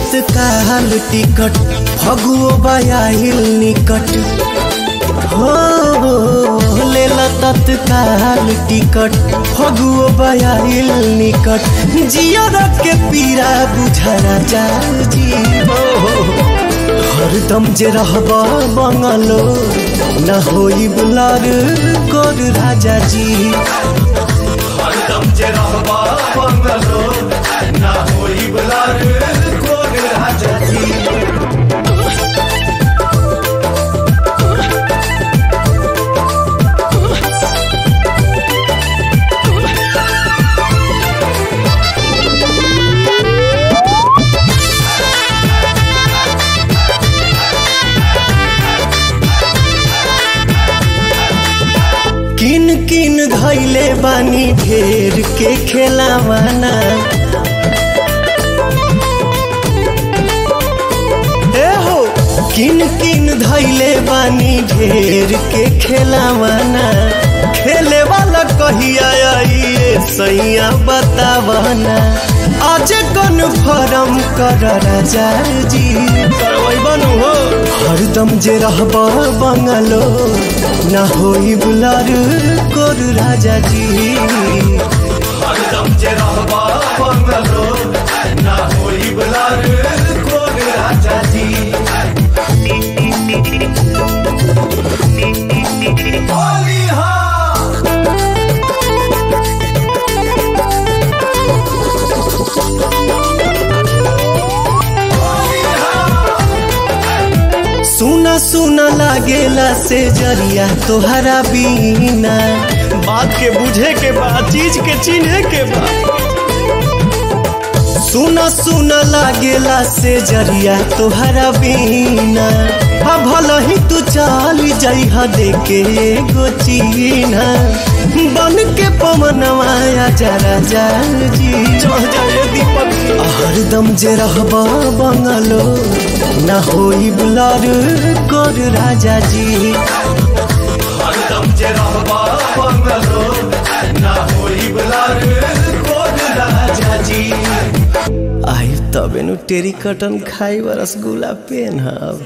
तत्काल टिकट फगुओ बयाहिल निकट हो लेला तत्काल टिकट फगुओ बयाहिल निकट जियर के पीरा बुझरा जा जीवो हरदम जे रहब बंगलो न होई बुलार गोर राजा जी हरदम जे रहब बंगलो न होई बुलार गोर राजा जी किन किन धैले बानी ढेर के खेलावाना ए हो किन किन धैले बानी ढेर के खेलावाना खेले वाला कहिया आइए सैया बतावाना आज कन्फर्म कर राजा जी करवै बनू हो हरदम जे रहब बंगलो ना होई बुलार कोर राजा जी हरदम जे रहब बंगलो ना होई बुलार कोर राजा जी होली हाँ सुना सुना लागेला से जरिया तोहरा बीना बात के बुझे के बाद चीज के चिन्हे के बाद सुना सुना लागेला से जरिया तोहरा बीना हा भला ही तू चाल जइहा देके एगो चीना बन के पवनवा जरा जा जी चढ़ जाए दीपक हरदम जे रहब बंगलो ना होई बुलार कर राजा जी हरदम जे रहब बंगलो ना होई बुलार कर राजा जी आई तबे नु टेरी कटन खाई रसगुल्ला पेन हब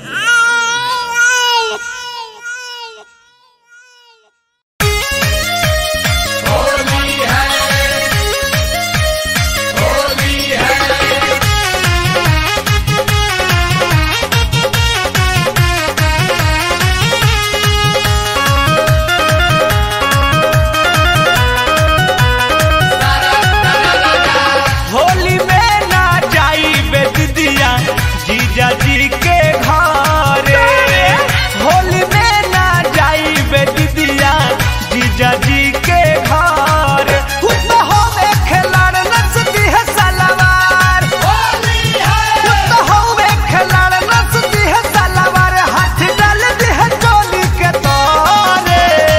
होली में ना जाई बेदिया जीजा जी के घरे होली में ना जाई बेदिया जीजा जी के घर खुद होवे खिलाड़ नचती है सलवार खुद होवे खिलाड़ नचती है सलवार हाथ डाल दी है चोली के तोरे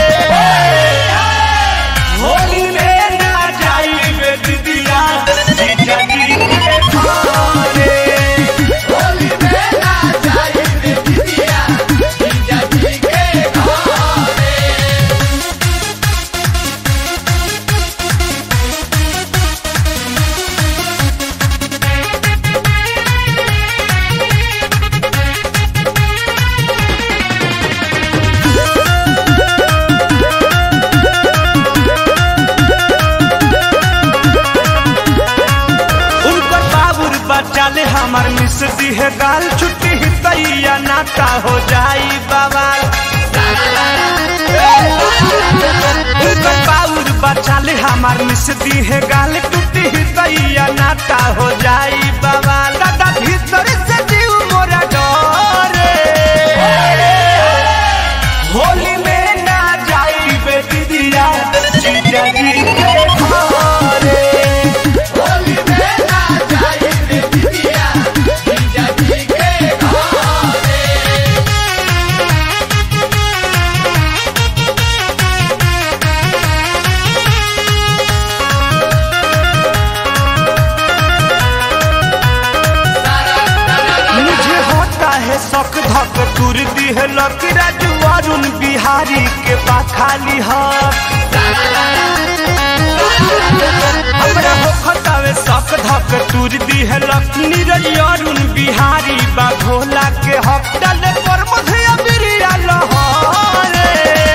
होली में ना जाई बेदिया जीजा जी के घरे होली में ना जाई बेदिया जीजा जी के घरे उनकर बाबुर बच्चा ले हमार मिस दी है गाल छुट्टी ही तैया नाता हो जाई बाबा उनकर बाबुर बच्चा ले हमार मिस दी है गाल टूटी ही तैया नाता हो जाई बाबा दादा भीतर से जीव मोरा डरे होली में ना जाई बेटी दिया जीजा जी के घरे होली में ना जाई बेटी दिया जीजा जी के घरे मुझे होता है शौक धक तुर दी है लकी राजू अरुण बिहारी के पाखाली हाथ हमरा होखतावे शक धक तुर दिहलक नीरज अरुण बिहारी बा भोला के हफ्तल पर मधुया बिरिया लहरे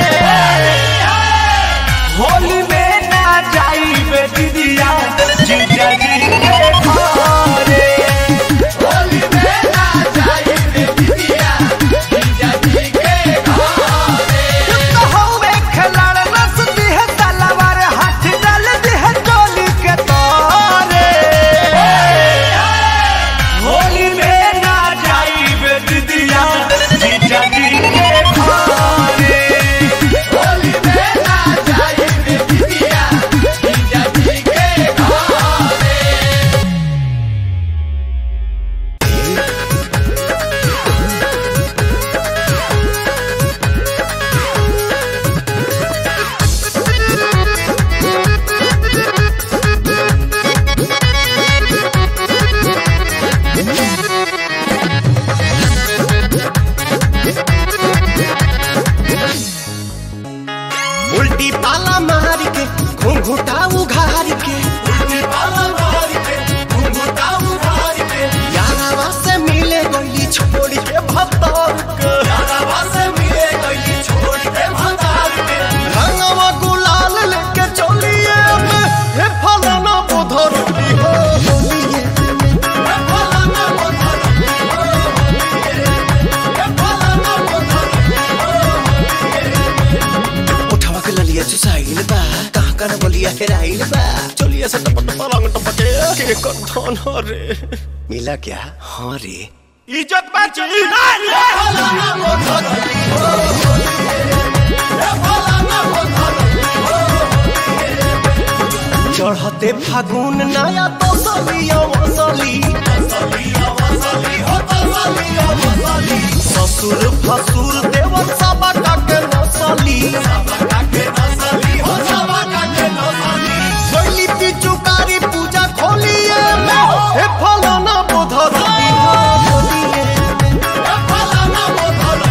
होली में ना जाइबे दीदिया जीजा जी के घरे होली में ना जाइबे दीदिया जीजा जी के घरे तो हवे खिलाड़ नस दिह तलवार हाथ डाल दिह टोली के तारे होली में ना जाइबे दीदिया जीजा जी के घरे होली में ना जाइबे दीदिया जीजा जी के घरे उल्टी पाला मार के घुंघुटा उघार के उल्टी पाला मार के घुंघुटा उघार के यारावा से मिले गई छोड़ के भतार के यारावा से मिले गई छोड़ के भतार के रंगवा गुलाल लेके चलिए में हे फलाना बोधर की हो होलिए हे फलाना बोधर की हो होलिए हे फलाना बोधर उठवा के ललिया चुसाइल बा कहाँ कहाँ बलिया हेराइल बा चलिए से टप टप रंग टपके के कंठन रे मिला क्या हाँ रे इज्जत बची चढ़ते फागुन नया तो सलिया वसली ससुर फसुर देवर सब काके नसली गली पिचुकारी पूजा खोलिए हे फलाना बोधर होलिए हे फलाना बोधर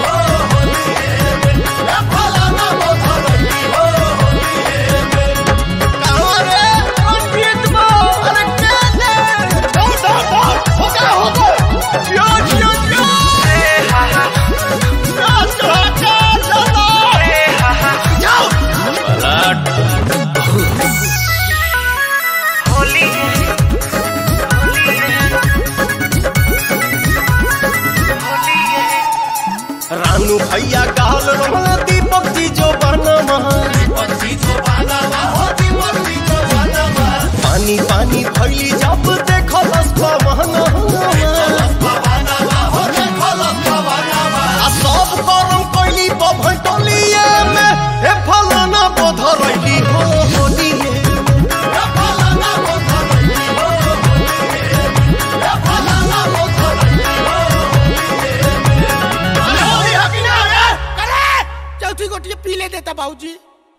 हे फलाना बोधर अरे पंडित बो अरे क्या दे होगा होगा होगा यो यो यो चलो चलो जाओ रानू भैया कहल रमला दीपक जी जो बनवा पानी पानी भैली जब देखो लसपवन आ सब करम कैली बभन टोलिए में हे फलाना बोधरैली हो होलिए हे फलाना बोधरैली हो होलिए हे फलाना बोधरैली हो चौथी गोटी पी ले देता बाबूजी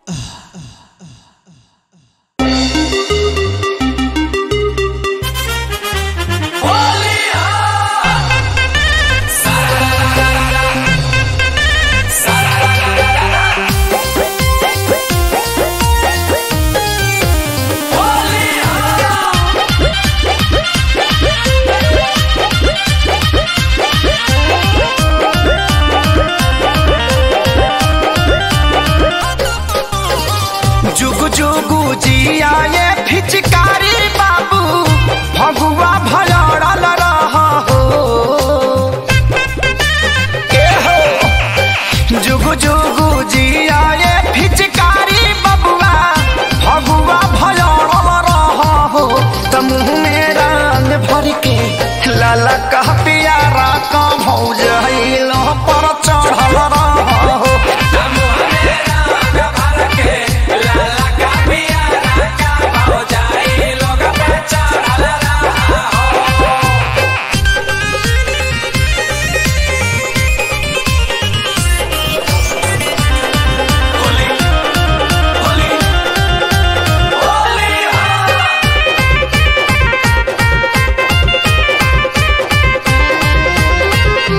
जुग जुगु जिया ये फिचकारी बाबू भगुआ भलड़ल रह हो ए हो जुग जुगु जिया ये फिचकारी बबुआ भगुआ भलड़ल रह हो त मुँह में रंग भर के लाला कह पियारा का भौज पर चढ़ल रह हो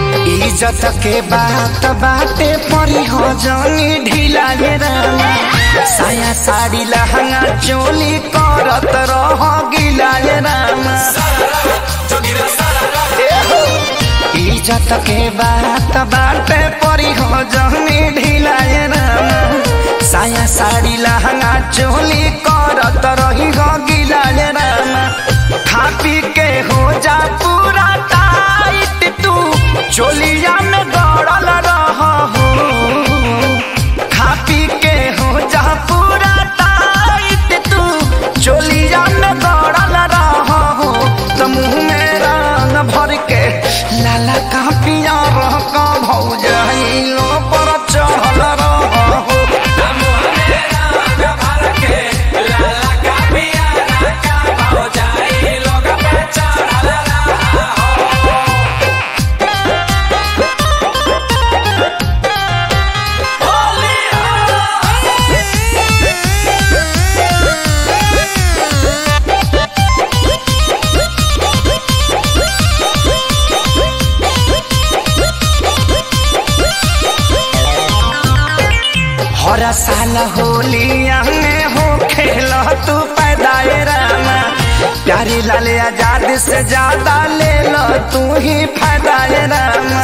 इज्जत के बात बाटे परी हो जानी ढीला ये रामा साया साड़ी लहंगा चोली करत रह गिलाए राम एहो, इज्जत के बात बाटे परी हो जहनी ढिलाए राम साया साड़ी लहंगा चोली करत रही हो गिलाए राम खा पी के हो जा पूरा टाइट तू चोलिया में गड़ल रह हो खा पी के हो जा पूरा टाइट तू चोलिया में गड़ल रह हो तो मुंह में रंग भर के लाला का पिया रह का भौजाइलो पर चढ़ल रह हो हर साल होलिया में हो खेल तू पैदाए रामा प्यारी लाल आजाद से ज्यादा ले लो तू ही फायदाए रामा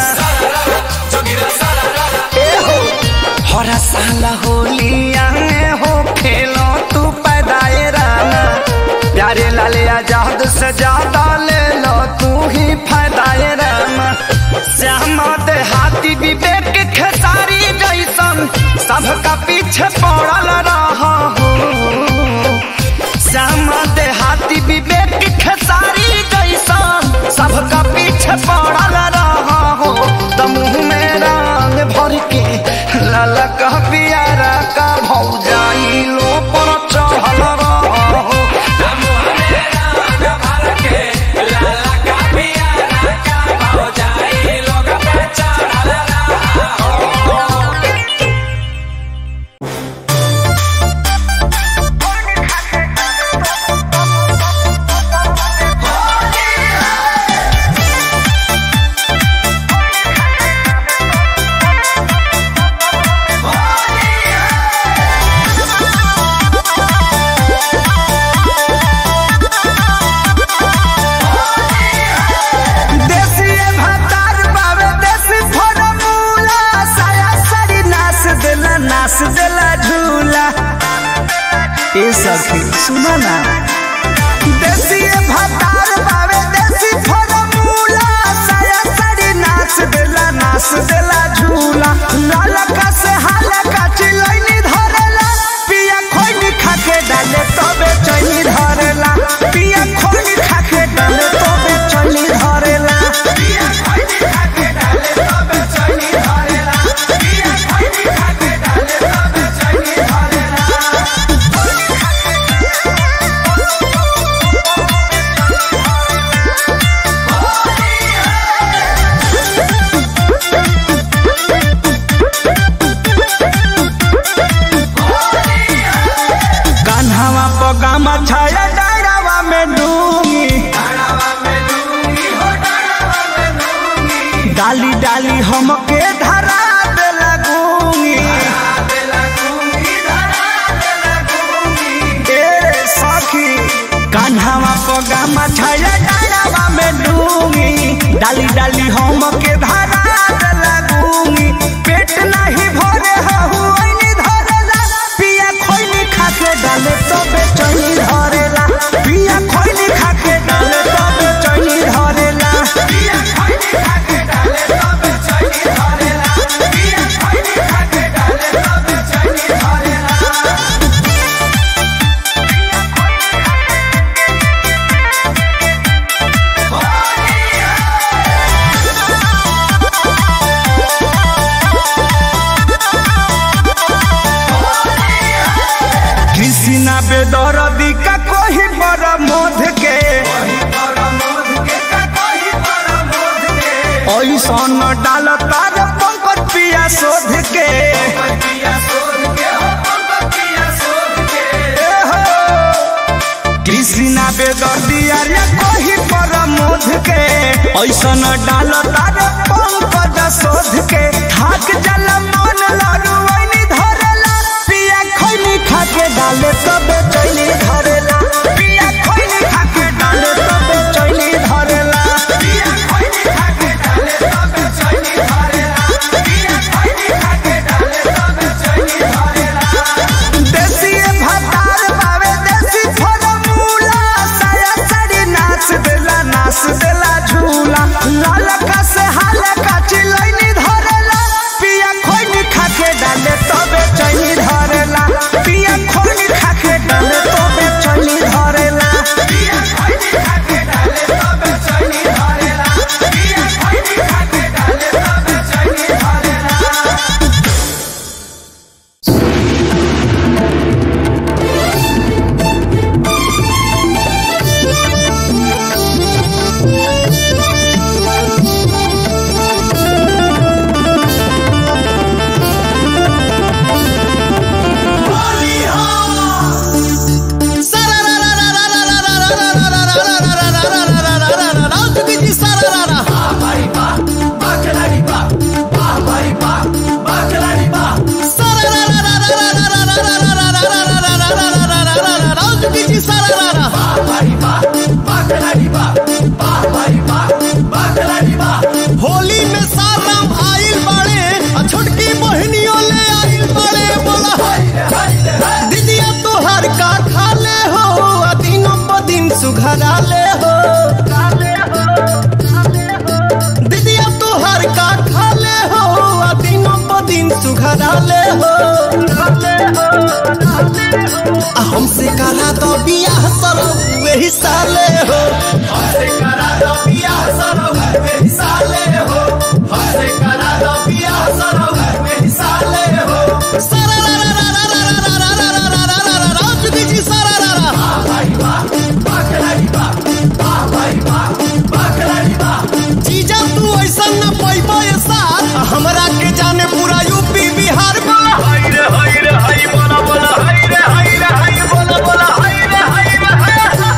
ए हो, हर साल होलिया में हो खेलो तू पैदाए रामा प्यारे लाल आजाद से ज्यादा ले लो तू ही फायदाए रामा श्यामा देहाती विवेक खेसारी जैसन सबका पीछे पड़ल रहा हो श्यामा देहाती विवेक खेसारी जैसन सबका पीछे पड़ल रहा हो तो मुंह में रंग भर के लाला का पियारा का भौजाई लो पर चढ़ल रहा हो देसी भातार बावे देसी फरमूला साया साड़ी नाच देला नाच देला झूला ए सखी सुनो ना देसी भातार बावे देसी फरमूला साया साड़ी नाच देला नाच देला झूला लाला का से हाला का चिलैनी धरेला पिया खोइनी खाके डाले तबे चैनी धरेला पिया खोइनी खाके डाले तबे चैनी धरेला पिया खोइनी खाके डाले तबे चैनी धरेला पिया खोइनी खाके डाले तबे चैनी धरेला कान्हावा पगामा छाया डायरावा में डूंगी डाली डाली हमके धरा दे लगूंगी ए सखी कान्हावा पगामा छाया डायरावा में डूंगी डाली डाली हमके धरा दे लगूंगी पेट नहीं भरे हहु ऐनी धरेला पिया खोइनी खाके डाले तबे चैनी धरेला पिया खोइनी खाके डाले तबे चैनी धरेला पिया खोइनी खाके डाले तबे चैनी धरेला पिया खोइनी खाके डाले तबे चैनी धरेला कृष्णा बेदरदी का कोई बड़ा मोध के ऐसन डाल तार पंकज पिया शोध के ए हो, कृष्णा बेदर्दी अरे कोई पर मोध के ऐसन डाल तार पंकज शोध के थाक जल मन लड़ू धरेला पिया खैनी डाले तबे चैनी धरेला पिया खैनी खाके डाले तबे चैनी धरेला पिया खैनी खाके डाले तबे चैनी धरेला पिया खैनी खाके डाले तबे चैनी धरेला होली में साराम आइल बाड़े आ छोटकी बहनियों ले आइल बाड़े बोला दीदिया तोहर का खा ले हो आ दिनों प दिन सुघरा ले हो दीदिया तोहर का खा ले हो आ दिनों प दिन सुघरा ले हो आ हमसे करा तो बियाह सरो वही साले हो हमसे करा तो बियाह सरो वही साले हो हमसे करा तो बियाह सरो वही साले हो सारा रा रा रा रा रा रा रा रा रा रा रा रा रा जुगी जी सारा रा रा वाह भाई वाह बाकराई वाह वाह भाई वाह बाकराई वाह जीजा तू ऐसा न पैबो ये साथ हमरा के जाने पूरा यूपी बिहार बा हाय रे हाय रे हाय बोला बोला हाय रे हाय रे हाय बोला बोला हाय रे हाय रे हाय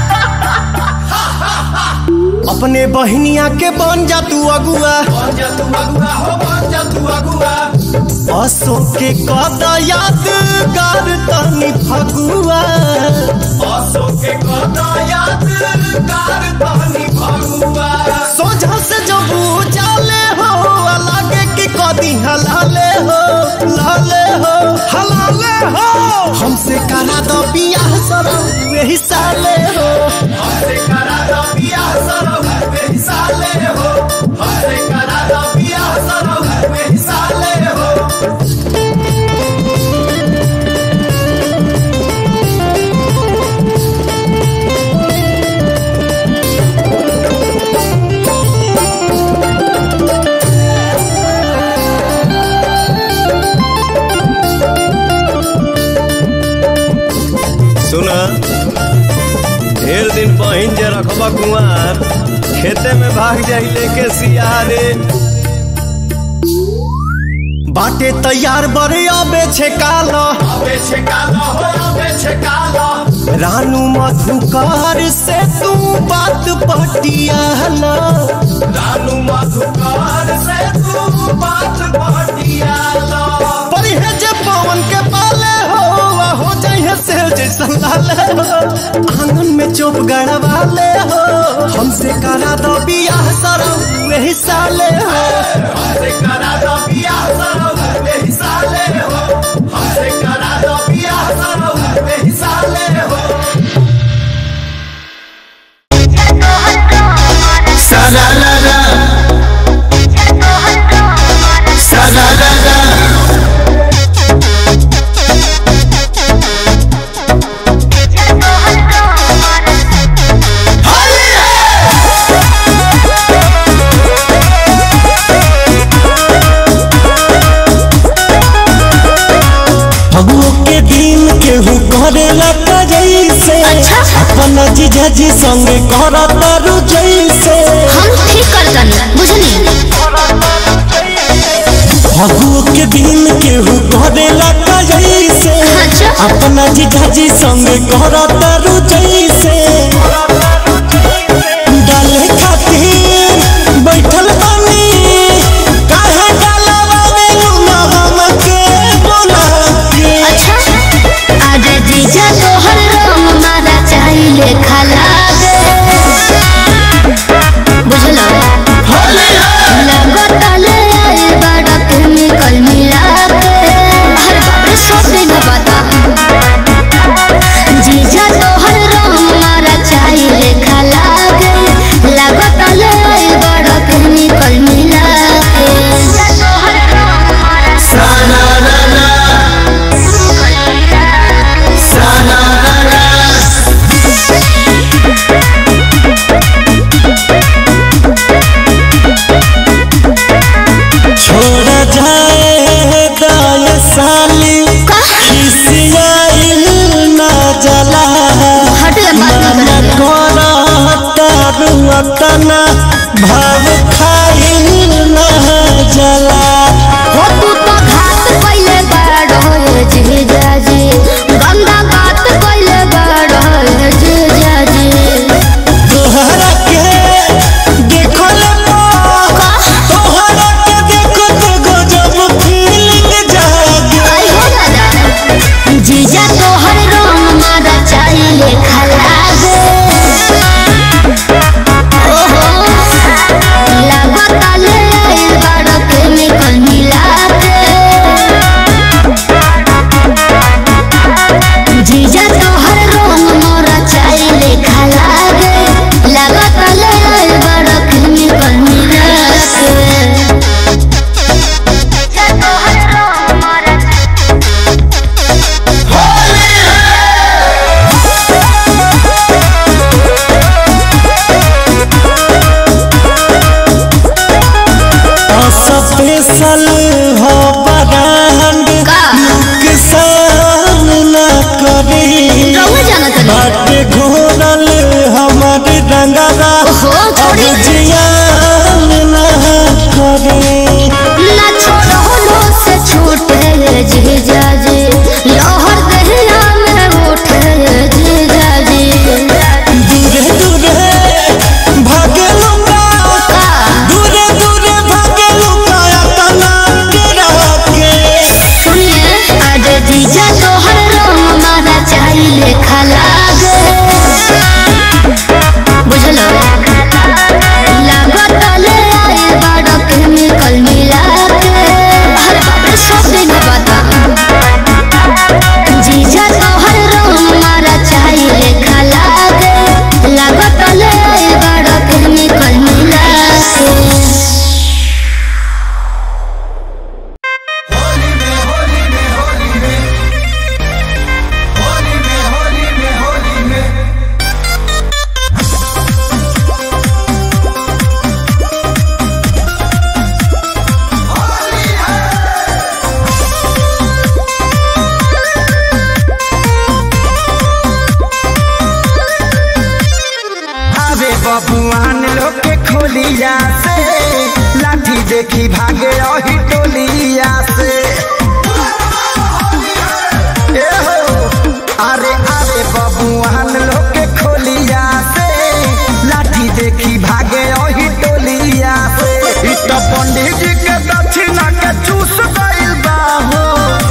अपने बहनिया के बन जा तू अगुआ बन जा तू अगुआ हो बन जा तू अगुआ असो के कदा यादगार तनी फगुआ असो के कदा यादगार तनी फगुआ सोझा से जब जाले हो लागे कि कदी हलाले हो लाले हो हलाले हो हमसे करा दो बियाह सरो वही साले हो हमसे करा दो बियाह सरो वही साले हो हमसे करा दो बियाह सरो वही साले हो सुना ढेर दिन बहिन जे रखबा कुआर खेते में भाग जाई लेके सियारे बाटे तैयार बड़े अबे छे काला अबे छे काला हो अबे छे काला रानू मधुकार से तू बात पटियाला रानू मधुकार से तू बात पटियाला परिहे जे पवन के पाले हो आ हो जाइए से जैसा लाले हो आंगन में चोप गड़वाले हो हमसे करा दो बियाह सरो वही साले हो हमसे करा दो बियाह सरो वही साले हो हमसे करा दो बियाह सरो वही साले हो सारा ला ला सारा ला ला फगुओ के दिन केहू करेला का जैसे अपन जीजा जी संगे करत तारू जैसे हम ठीक करतनी बुझनी फगुओ के दिन केहू करेला का जैसे अच्छा। अपना जीजा जी संगे करत तारू जैसे डाले खातिर बैठल बानी काहे डालवा में लूना हमके बोला के अच्छा अरे जीजा तोहर रंग मारा चाहिले खला दे बुझलो लगत ले आए बड़ा केमिकल मिला के हर बार सब दिन बता जीजा तोहर जीजा तोहर रंग मारा चाहिले खलागे बुझलो लागत ले आए बड़ा केमिकल मिला के अरे बाप रे सब दिन बता जीजा तोहर रंग मारा चाहिले खलागे लागत ले आए बड़ा केमिकल मिला के अरे बबुआन लोग के खोलिया से लाठी देखी भागे अही टोलिया से ए हो, अरे अरे बबुआन लोग के खोलिया से लाठी देखी भागे अही टोलिया से इ त पंडित जी के दक्षिणा के चूस गइल बा हो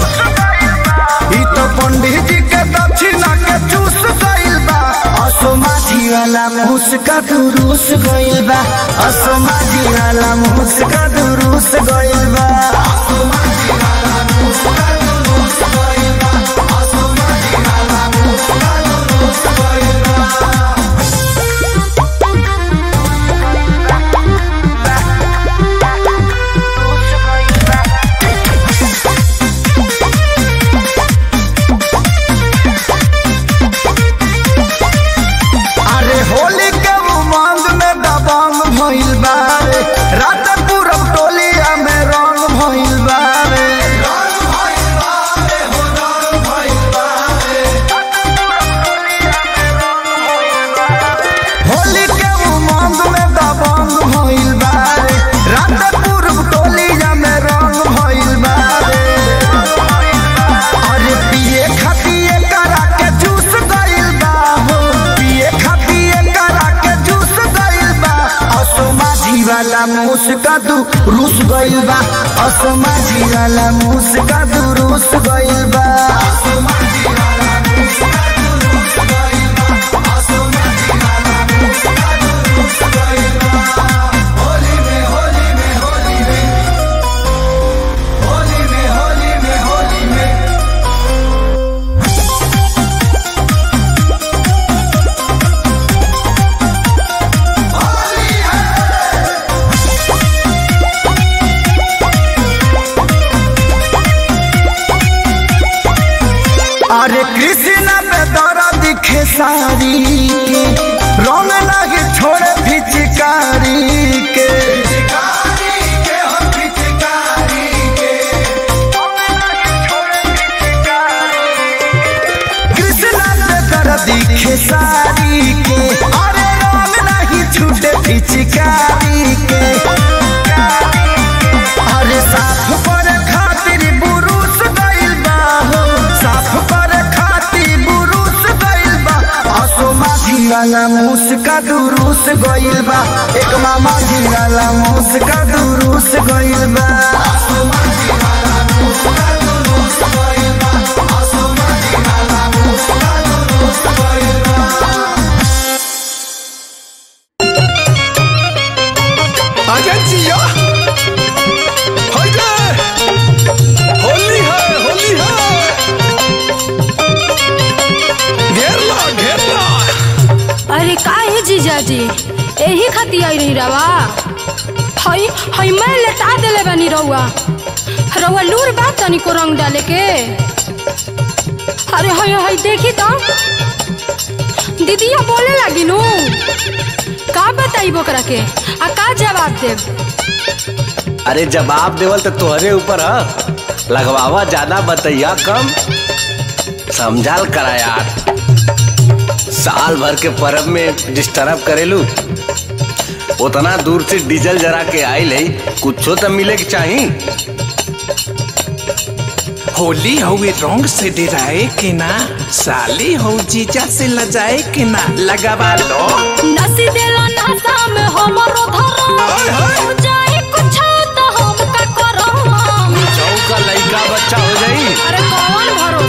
इ त पंडित जी के दक्षिणा के चूस गइल बा असमाधी वाला मुस्का दुरुस गइल बा असमाधी वाला मुस्का दुरुस गइल बा अरे होली के उमंग में दबंग भइल बा रे रात पूरब टोलिया में रंग भइल बा रे होली के उमंग में दबंग भइल बा रे रात पूरब टोलिया में रंग भइल बा रे अरे पिए खपिए करा के जूस गइल बा हो पिए खपिए करा के जूस गइल बा असमाझी वाला मुस्का दू रूस गइल बा असमाझी वाला मुस्का दू रूस गइल बा अरे कृष्णा पे दरा दिखे सारी के रंग लगे छोड़े फिचकारी के कृष्णा पे दरा दिखे सारी के अरे रंग नहीं छूटे फिचकारी के अरे साफ पर खातिर बुरुस गइल बा हो साफ पर खातिर बुरुस गइल बा असमाधी वाला मुस्का दुरुस गइल बा एक मामा जी वाला मुस्का दुरुस गइल बा आजा जिया होइले होली है होली है घेर लो घेर लो अरे का है जीजाजी यही खाती आई रही रवा हई हई मैं लेटा देले बनी रउआ रउआ लूर बात तनी को रंग डाले के अरे हई हई देखी तो दीदिया बोले लगी नु का बताई बोकरा के आ का जवाब देब अरे जवाब देवल तो तोहरे ऊपर ह लगवावा ज्यादा बतैया कम समझाल करा यार साल भर के परब में डिस्टर्ब करेलू उतना दूर से डीजल जरा के आइल है कुछो तो मिले के चाही होली हवे रंग से डराए के ना साली हो जीजा से लजाए के ना लगावा लो नसी देला नासा में हमरो हाय, हाय। धरम जाए कुछ तो हम का करम चौका लइका बच्चा हो जाई अरे कौन भरो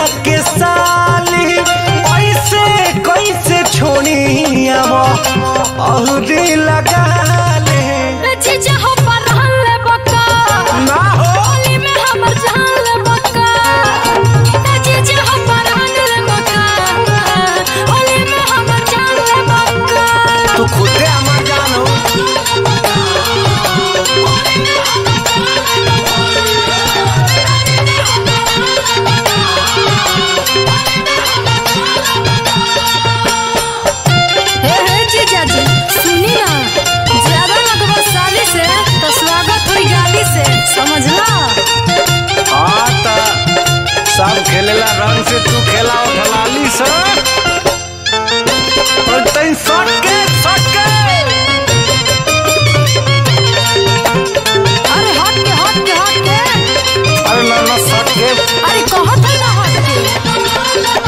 के साली ऐसे कैसे छोड़ी अब और लगा ले जीजा हो परहन ले बका ना हो होली में हमर जान ले बका जीजा हो परहन ले बका होली में हमर जान ले बका तू खुदे हमार जान हो हे हे जीजा जी सुनी ना ज्यादा लगभग साली से तो स्वागत हुई गाली से समझला हाँ त सब खेलेला रंग से तू खेला ढलाली से और तैं सट के सट के अरे हट के हट के हट के अरे ना ना सट के अरे कहत है ना हट के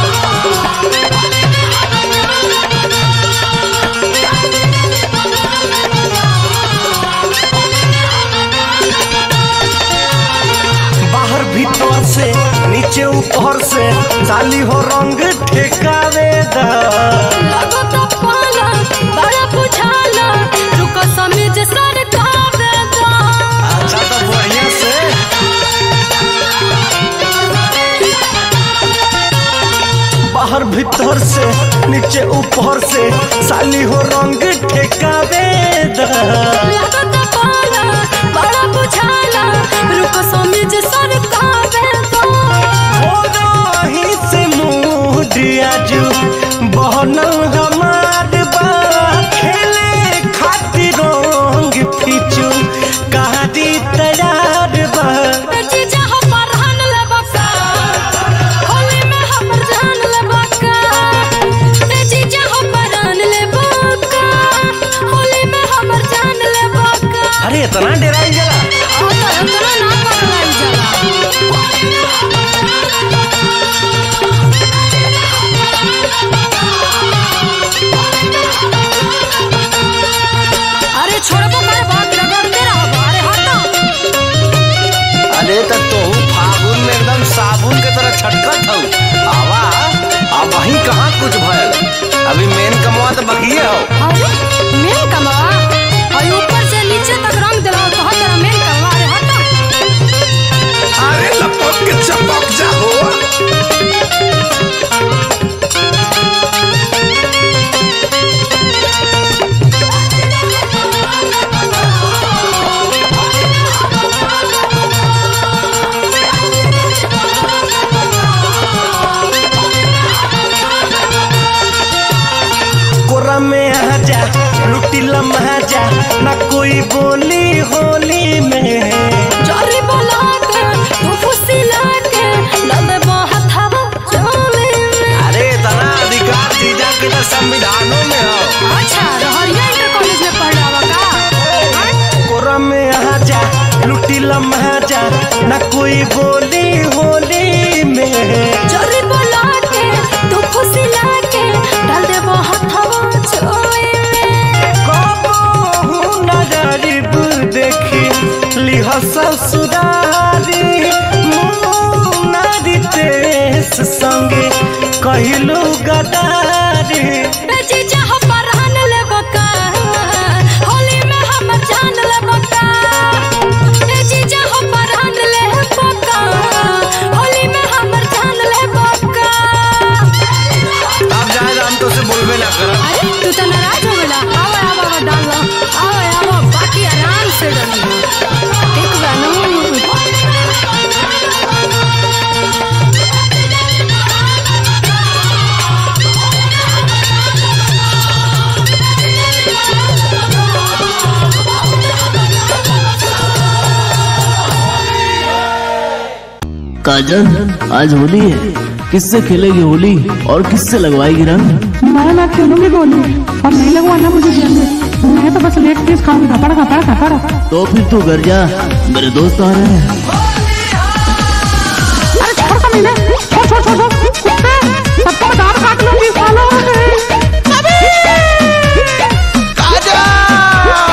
बाहर भीतर से नीचे ऊपर से साली हो रंग ठेकावे दा लगो तो पाला बड़ा बुझाला रुको समीज सर का बेदा अच्छा तो बढ़िया से बाहर भीतर से नीचे ऊपर से साली हो रंग ठेकावे दा लगो तो पाला बड़ा बुझाला रुको समीज सर का बेदा हो रही से मुडिया जू बहनल हमार बा खेले खातिर रंग फिचू कहादी तैयार बा जीजा हो परहन ले बका होली में हमर जान ले बका ए जीजा हो परहन ले बका होली में हमर जान ले बका अरे इतना डराई जला आ तो इतना ना पकड़ाई जाला अरे छोड़बो कर बात रगड़ते रहो अरे हटो अरे तो तू फागुन में एकदम साबुन के तरह छटकत हूँ आवा अब वहीं कहाँ कुछ भयल अभी मेन कमवा तो बकिए हो अरे मेन कमवा और ऊपर से नीचे तक रंग दिलाओ तो हर तरह मेन कमवा अरे हटो अरे लपक के चपक जा हो कोरा में आ जा लुटी लम्हा जा ना कोई बोली होली में जरी बोला के तू फुसिला के लदे हथवा चोले में अरे इतना अधिकार जीजा के तो संविधानों में हो अच्छा रहरिया इंटर कॉलेज में पढ़ रहा का कोरा में आ जा लुटी लम्हा जा ना कोई बोली होली में जरी बोला के तू फुसिला के डाल दे हथवा चोले में कबहू न गरीब देखी लिह ससुरारी मुनारी तेस संगे कहलू गदारी ए जीजा हो परहन ले बका होली में हमर जान ले बका ए जीजा हो परहन ले बका होली में हमर जान ले बका अब जाए हम तो से बोलबे ना कर अरे तू तो नाराज हो गला आवा आवा आवा डाल लो आवा आवा बाकी आराम से डाल ठीक बा नु काजल आज होली है किससे खेलेगी होली और किससे लगवाएगी रंग मैं ना खेलूंगी गोली और नहीं लगवाना मुझे जेल में मैं तो बस लेट पीस खाऊंगी खपड़ खपड़ खपड़ तो फिर तू घर जा मेरे दोस्त आ रहे हैं अरे छोड़ कमीने छोड़ छोड़ छोड़ छोड़ कुत्ते सबको मैं दांत काट लूंगी सालों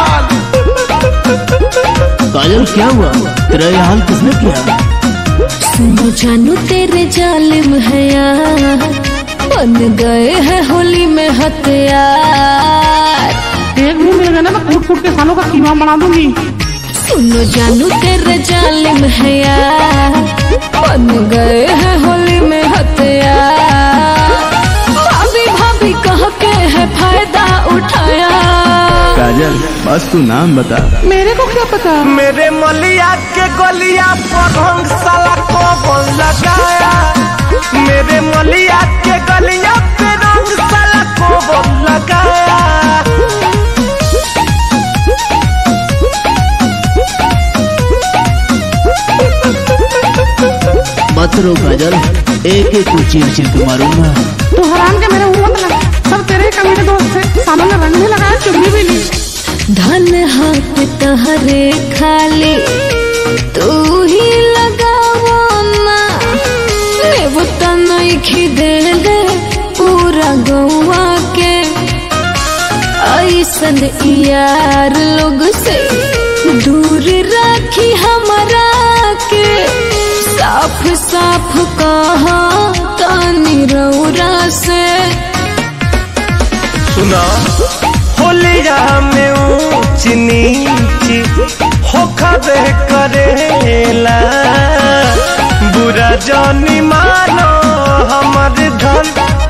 काजल क्या हुआ तेरा ये हाल किसने किया सुनो जानू तेरे जालिम है यार बन गए हैं होली में हथियार एक भी मिल गया ना मैं कूट कूट के सालों का कीमा बना दूंगी सुनो जानू तेरे जालिम है यार बन गए हैं होली में हथियार भाभी भाभी कह के है फायदा उठाया काजल बस तू नाम बता मेरे को क्या पता मेरे मलिया के गलिया पर रंग साला कौन लगाया मेरे मलिया के गलिया पे रंग साला कौन लगाया मत रो काजल एक एक को चीर चीर के मारूंगा तू हराम के मेरे मुंह मत लगा सब तेरे ही कमीने दोस्त थे सालों ने रंग भी लगाया चुन्नी भी ली धन हाथ तहरे खाली तू ही लगावो ना लेबो त नइखी दे दे पूरा गौवा के ऐसन यार लोग से दूर राखी हमरा के साफ साफ कहा तानी रौरा से सुना होलिया में ऊंच नीच होखबे करेला बुरा जानी मानो हमर धन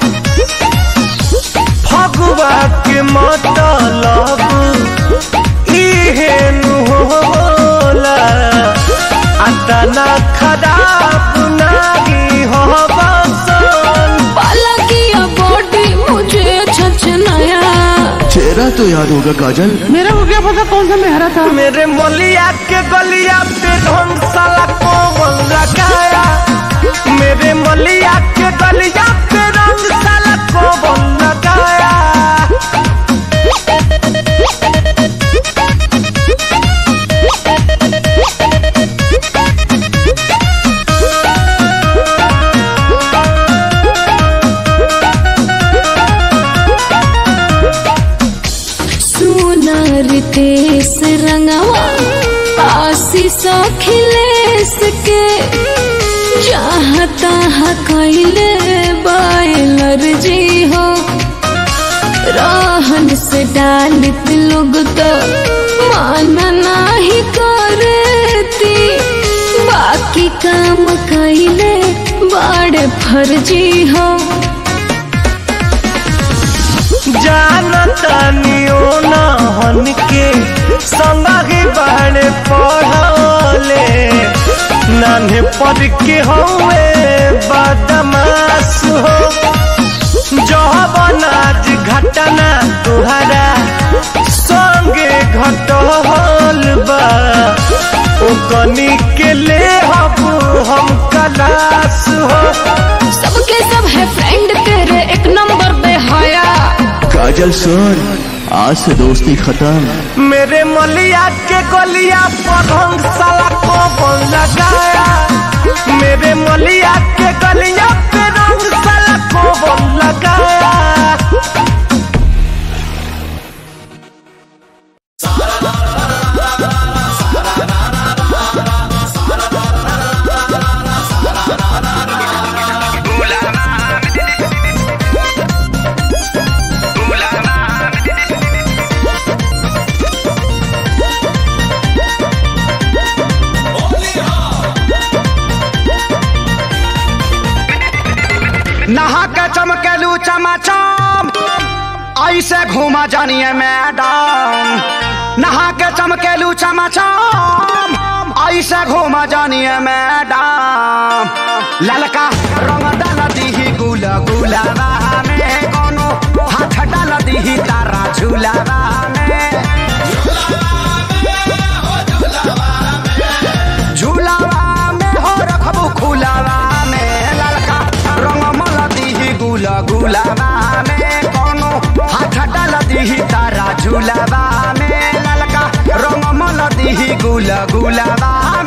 फगुआ के मतलब इहे नु होला अतना खराब नागी हो बसन पाला किया बॉडी मुझे छछनाया चेहरा तो याद होगा काजल मेरा को क्या पता कौन सा मेहरा था मेरे मोलिया के गलिया पे ढंग साला कौन लगाया मेरे मोलिया के गलिया पे रंग साला कौन लगाया सुनर तेस रंगवा आशीष अखिलेश के चाहता कैले बायलर जी हो रहन से डालित लोग तो माना नहीं करती बाकी काम कैले बड़े फर्जी हो जानता नियो ना हन के संगी बहने पढ़ले नान्हे पढ़ के हुए बदमाश हो जब आज घटना तुहरा संगे घटल बा ओ कनी के ले हबू हम कलास हो सबके सब है फ्रेंड तेरे एक नंबर पे हया काजल सुन आज से दोस्ती खत्म मेरे मलिया के गलिया पर रंग साला कौन लगाया मेरे मलिया के गलिया पे रंग साला कौन लगाया नहा के चमकेलू चमाचम ऐसे घूमा जानिए मैडम नहा के चमकेलू चमाचम ऐसे घूमा जानिए मैडम ललका रंग डाल दीही गुला गुलाबा में कोनो हाथ डाल दीही तारा झूलाबा में झूलावा में हो रखबू खुलावा में ललका रंग मल दीही गुला गुलाबा में कोनो हाथ डाल दीही तारा झूलावा में ललका रंग मल दीही गुला गुलाबा में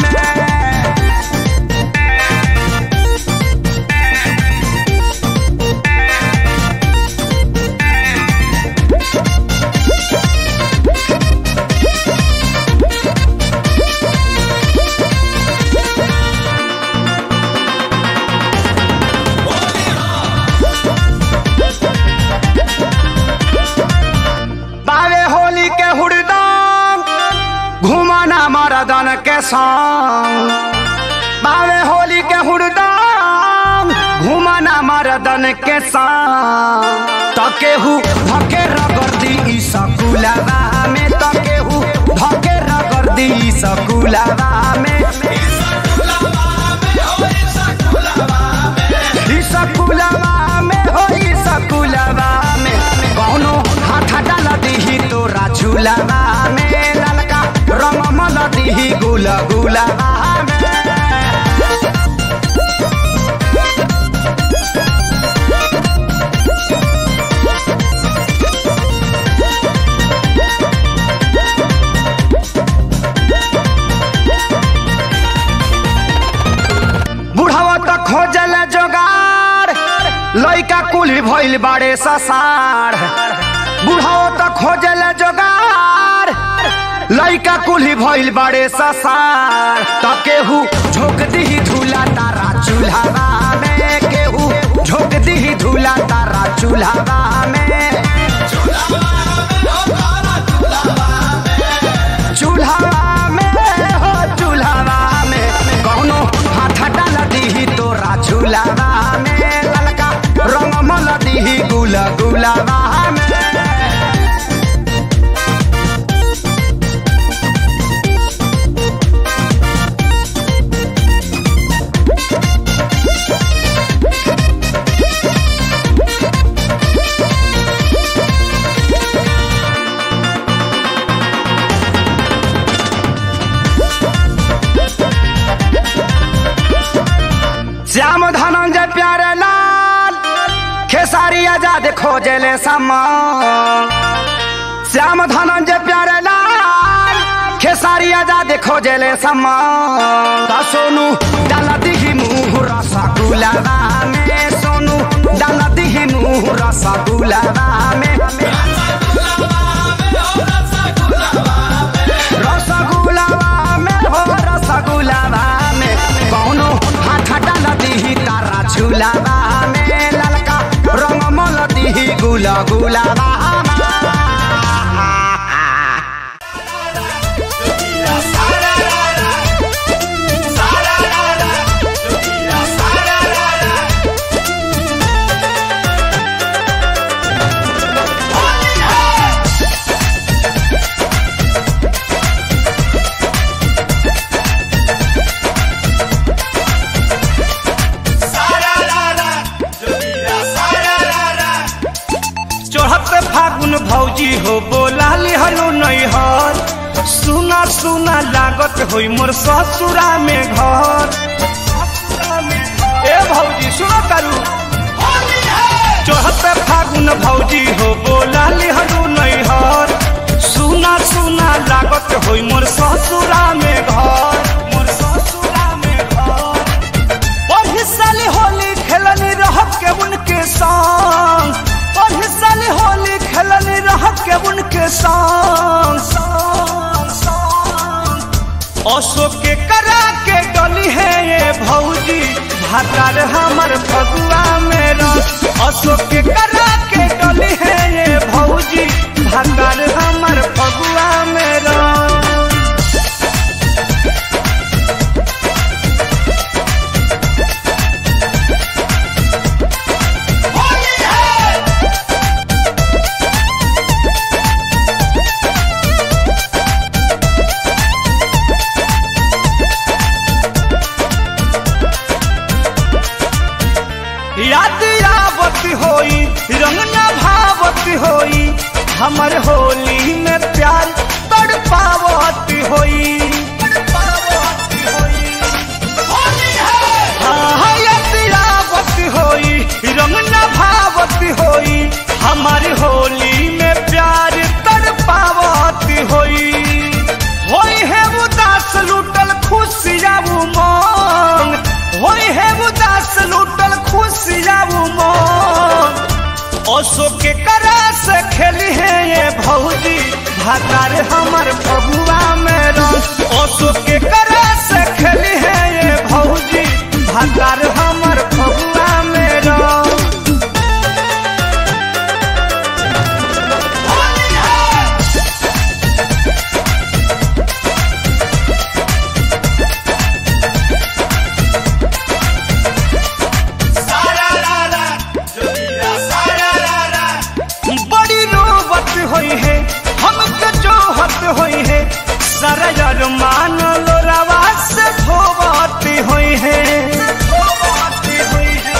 घुमाना मरदन के संग बावे होली के हुड़दम घुमाना मरदन के संग तकेहू धके रगर्दी ई सकुलावा में तकेहू धके रगर्दी ई सकुलावा में ई सकुलावा में हो ई सकुलावा में कौनो हाथ डाल दीही तोरा झूलावा में ललका रंग मल दीही गुल गुलावा में बुढ़ावा त खोजल जोगार लइका कुली भइल बाड़े ससार बुढ़ावा त खोजल जोगार लइका कुली भइल बाड़े ससार त केहू झोंक दिही धूला तारा चूल्हावा में केहू झोंक दिही धूला तारा चूल्हावा में चूल्हावा में हो चूल्हावा में कौनो हाथ डाल दीही तोरा झूलावा में ललका रंग मल दीही गुल गुलावा में श्याम धनंजय प्यारे लाल खेसारी आजाद खोजले समान श्याम धनंजय प्यारे लाल खेसारी आजाद खोजले समान त सोनू डाल दिही मुँह रसगुलावा में सोनू डाल दिही मुँह रसगुलावा में रसगुलावा में हो रसगुलावा में कौनो हाथ डाल दीही तारा झूलावा में ललका रंग मल दीही गुला गुलावा चढ़त फागुन भौजी हो बोला लिहलो नैहर सुना सुना लागत होई मोर ससुरा में घर ए भौजी सुनो करू चढ़त फागुन भौजी हो बोला लिहलो नैहर सुना सुना लागत होई मोर ससुरा में घर मोर ससुरा में घर पढ़ी साली होली खेलनी रह के उनके संग पढ़ी साली होली खेलनी रह के उनके संग संग, संग। अशोक के करा के गली है ये भौजी भातार हमर फगुआ मेरा अशोक के करा के गली है ये भौजी भातार हमर फगुआ मेरा याद आवत होई रंग न भावत होई हमर होली में प्यार तड़ पावत होई हाँ, याद आवत होई रंग न भावत होई हमार होली में प्यार तड़ पावत होई होई है उदास लूटल खुशिया उमंग होई है उदास लूटल खुशिया उमंग अशोक के करा से खेली है ये भौजी भातार हमर फगुआ में रंग अशोक के करा से खेली है ये भौजी भातार हमर फगुआ में रंग यार मान लो रवा से धोवती हुई है धोवती हुई है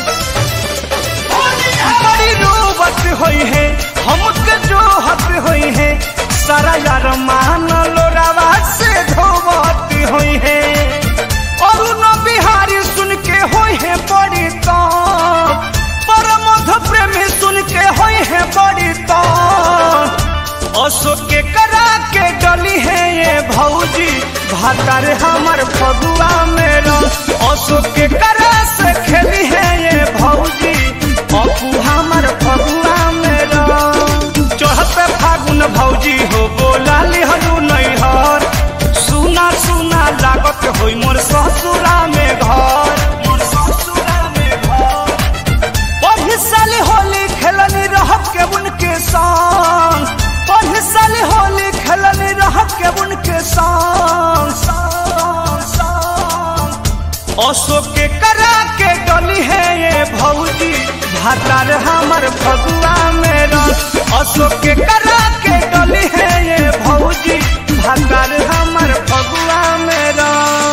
बड़ी रोबत हुई है हमके जो हत हुई है सारा यार मान लो रवा से धोवती हुई है और न बिहारी सुन के हुई है बड़ी तो परमध प्रेमी सुन के हुई है बड़ी तो अशोक के करा के डली है ये भौजी भातार हमर फगुआ मेरा अशोक के करा से खेली है ये भौजी अपू हमर फगुआ मेरा चढ़ते फागुन भौजी हो बोला लिहरू नैहर सुना सुना लागत होई मोर ससुरा में घर मोर ससुरा में घर पढ़ी साली होली खेलनी रह के उनके संग पढ़ी साली होली खेलनी रह के उनके संग संग, संग। अशोक के करा के डली है ये भौजी भातार हमर फगुआ मेरा अशोक के करा के डली है ये भौजी भातार हमर फगुआ मेरा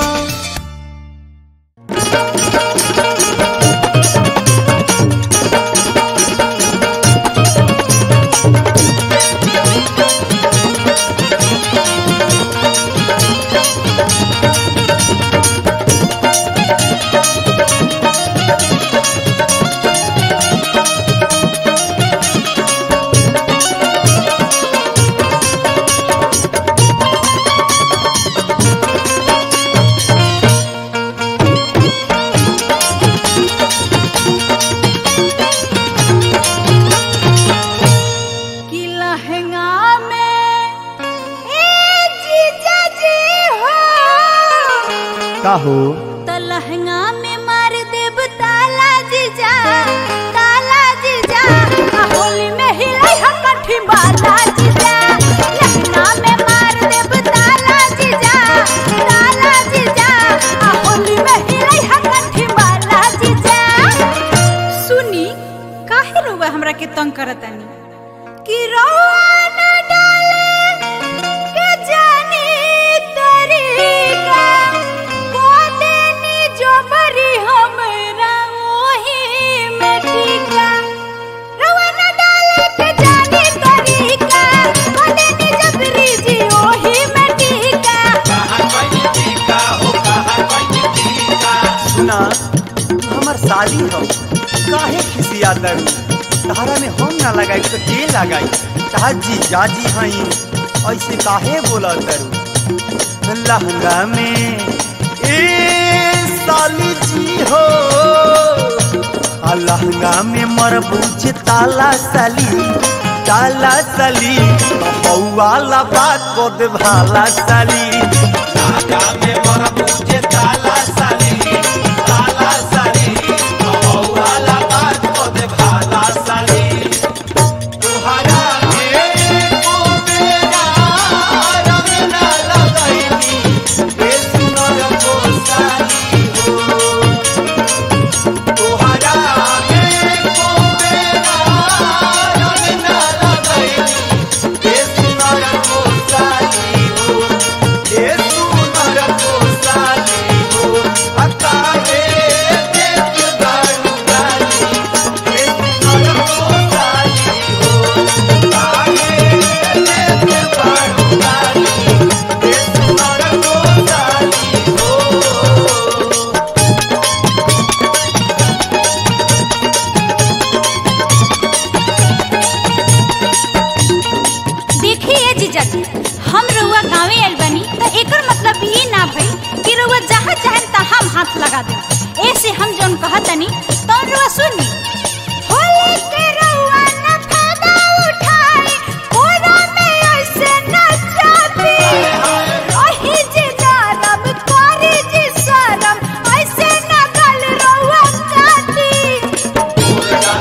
कि लहंगा में ए जीजा जी हो का हो तो लहंगा में मार देब ताला जीजा ताला जीजा आ होली में हिलाई हम कठी बाला जीजा लहंगा में मार देब ताला जीजा ताला जीजा आ होली में हिलाई हम कठी बाला जीजा सुनी काहे रोवा हमरा के तंग करतानी कि रोवा न डाले के जानी तरीका कोदे नी जो बरी हमरा ओही में टीका रोवा न डाले के जानी तरीका कोदे नी जबरी जी ओही में टीका सुना हमर साली हो काहे खिसिया दरू तहरा में हम ना लगाई तो के लगाई तार जी जाजी हई ऐसे काहे बोला दरू लहंगा में ए साली जी हो आ लहंगा में मरबूज ताला साली ताला साली वाला बात को दे भाला साली लहंगा में मरबूज ताला साली ताला साली वाला बात को दे भाला साली तुहरा के को मेरा रंग ना लगाईनी ए सुनर को साली हो तुहरा के को मेरा रंग ना लगाईनी ए सुनर को साली हो ए सुनर को साली हो अकाले देख दारू गाली ए सुनर को साली हो आगे देख दारू गाली ए सुनर को साली हो देखिए जीजा जी हम रउआ गाँवे आइल बानी तो एकर मतलब ये ना भई कि रउआ जहाँ चाहे तहाँ हाथ लगा दे ऐसे हम जौन कहतनी तो रउआ सुनी होली के रउआ न फायदा उठाई कोरा में ऐसे न चापी ओही जीजा रब करी जी शरम ऐसे न गल रउआ काटी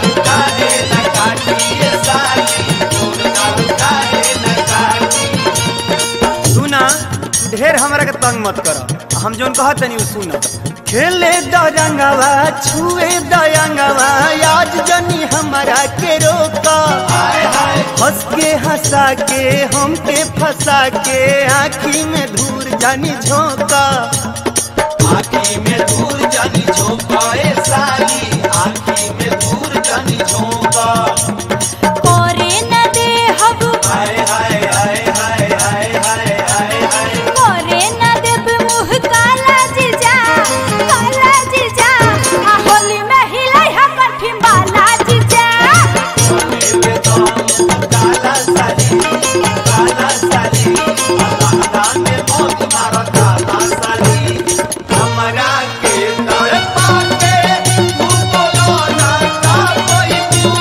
सुना ढेर हमरा के तंग मत कर हम जोन कहत तनी उ सुना खेले दरंगवा छुए दयंगवा आज जनी हमरा के रोका हाय हाय हंस के हंसा के हमके फंसा के आँखी में धूर जानी झोंका आखी में दूर जानी झोंकाए साली आखी में दूर जानी झोंका करे न दे हब हाय हाय हाय हाय हाय हाय हाय हाय करे न देब मुँह काला जीजा काला जीजा आ होली में हिलाई हमर ठिम्बाला जीजा मेरे दम काला साली काला साली अल्लाह में मौत मारा काला साली हमरा के दर पाके तू बोलो ना का कोई तू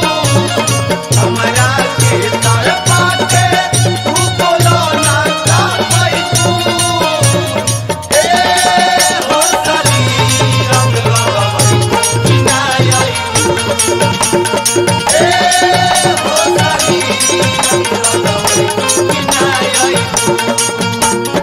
हमरा के दर पाके तू बोलो ना का कोई तू ए हो साली रंग लगावई किनाई ए हो साली रंग लगावई किनाई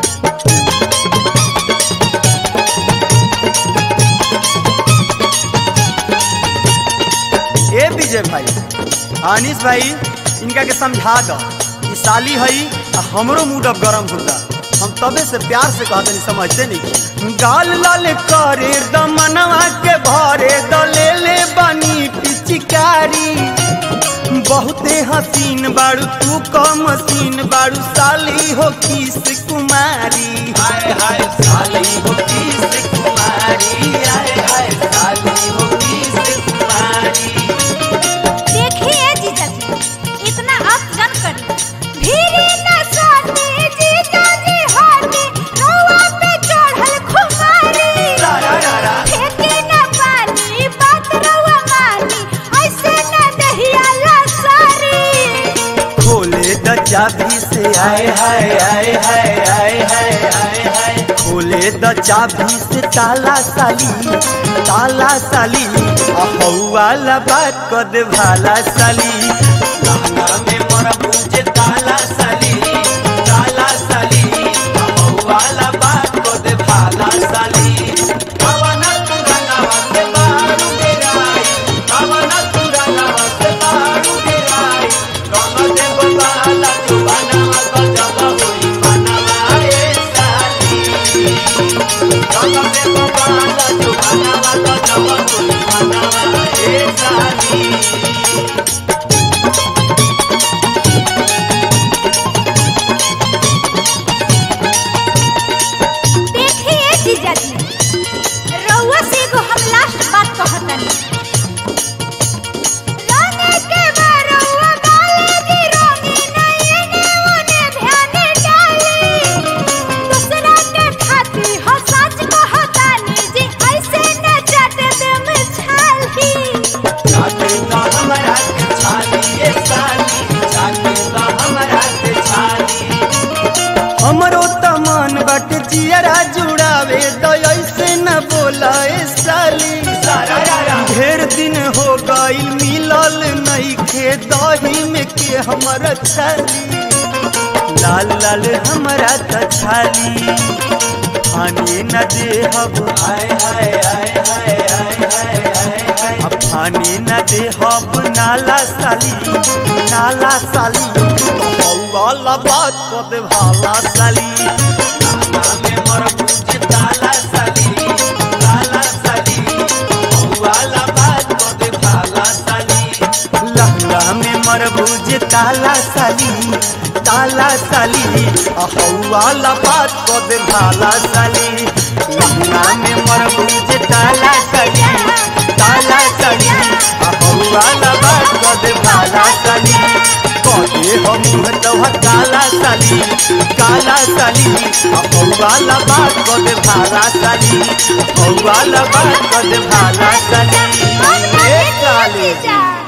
ए विजय भाई अनिस भाई इनका के समझा दो ई साली हई आ हमरो मूड अब गरम होता हम तबे से प्यार से कहते नहीं समझते नहीं गाल लाल करे दमनवा के भरे द ले ले बनी पिचकारी बहुते हसीन बाड़ू तू कम हसीन बाड़ू साली हो किस कुमारी हाय हाय साली हो किस कुमारी हाय हाय साली हो किस कुमारी देखिए जीजा जी इतना आप जन करी भीरी न साथी जीजा जी हाथी रउआ पे चढ़ल खुमारी रा रा रा फेंके न पानी बात रउआ मानी ऐसे न दहिया लसारी खोले द चाबी से आए हाय हाय हाय हाय हाय हाय हाय खोले द चाबी से ताला साली ताला साली आ वाला बात कर दे भाला साली लहंगा में मोरा पूछे ताला साली ताला साली हम वाला बात को दे भाला साली कवना तू रंगावा से बारू गिराई कवना तू रंगावा से बारू गिराई रंग दे बाला तू बनावा तो जब होई बनावा ए साली रंग दे बाला तू बनावा तो जब होई बनावा ए साली देखिए जीजा जी रउआ से एगो हम लास्ट बात कहतनी रंगे के बरउआ गाले जी रंगी नहीं ने ओने ध्यान डाली दूसरा के खाती हो सच कहतानी जी ऐसे न जाते दे में छाली जाके तो हमरा के छाली ये साली जाके तो हमरा के छाली हमरो तमन बट जियरा जुड़ावे तो ऐसे न बोला ए साली सारा यारा ढेर दिन हो गई मिलल नहीं खे दही में के हमर छाली लाल लाल हमरा त छाली फानी न दे हब हाय हाय हाय हाय हाय हाय हाय हाय अब फानी न दे हब नाला साली नाला साली वाला बात कर दे भाला साली नाना में मोर पूछे ताला साली ताला साली वाला बात को दे भाला साली लहंगा में मरबूज ताला साली ताला साली अहौवाला बात को दे भाला साली लहंगा में मरबूज ताला साली ताला साली अहौवाला बात को दे भाला साली कहे हम तोह काला साली काला साली अहौवाला बात को दे भाला साली अहौवाला बात को दे भाला साली ए काली जीजा